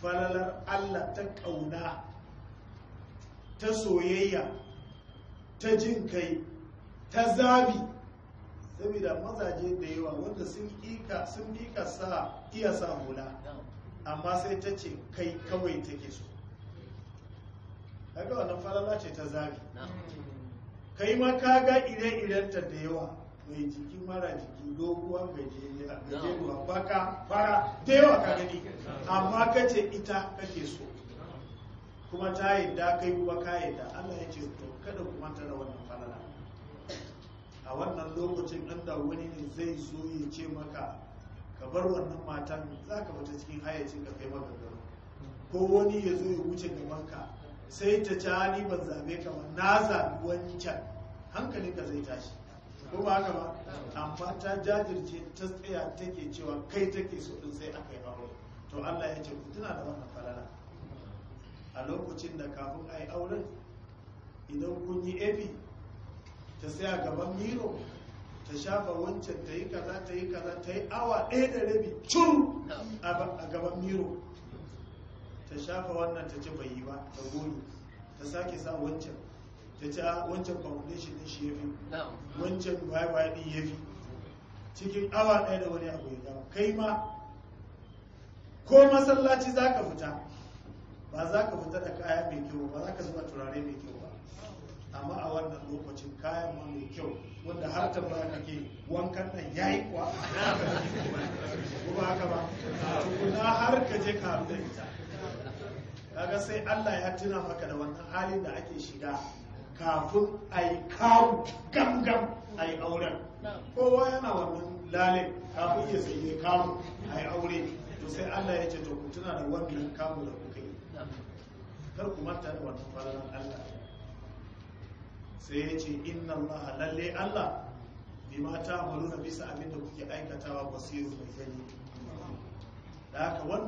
falalar Allah ta ƙauna ta soyayya ta jin kai ta zabi saboda mazaje da yawa wanda sun ƙiƙa sun ƙiƙa sa iya sa hula amma sai ta ce kai kawai take so kaga wannan falala ce ta zabi kai ma ka ga ire-irenta da yawa mai jiki mara jiki doguwa gajeriya gajeruwa baka fara da yawa ka gani amma ka ce ita kake so kuma ta yadda kai kuma ka yadda Allah ya ce to kada ku manta da wannan falala a wannan lokacin inda wani ne zai zo ya ce maka ka bar wannan matan za ka fita cikin hayacin ka kai maka garo ko wani ya zo ya wuce gaban ka sai ta ci ni ban zabe ka ba na zabi wancan hankalinka zai tashi ko ba haka ba amma ta jajirce ta tsaya take cewa kai take so din sai aka yi aure to Allah ya ce ku tuna da wannan falala a lokacin da kafin a yi auren idan kun yi ebi ta tsaya gaban miro ta shafa wancan ta yi kaza ta yi kaza ta yi awa ɗaya da rabi cun a gaban miro ta shafa wannan ta ce bai yi ba ta goyi ta sake sa wancan ta ce wancan foundation din shi ya fi wancan baya-baya din ya fi cikin awa ɗaya da wani abu ya gama kai ma ko masallaci za ka fita ba za ka fita da kaya mai kyau ba za ka zuba turare mai kyau ba amma a wannan lokacin kayan ma mai kyau wanda har ta ba kake wankan nan ya yi kuwa ko ba haka ba tukuna har ka je ka haɗu da ita kaga sai Allah ya tuna maka da wannan halin da ake shiga kafin a yi kawo gam-gam a yi auren kowa yana wannan lalin kafin ya sai ya kawo a yi aure to sai Allah ya ce to ku tuna da wannan kawo da kuka yi kar ku manta da wannan falalan Allah sai ya ce inna Allah lalle Allah bima ta na bisa abin da kuke aikatawa basiru mai gani da haka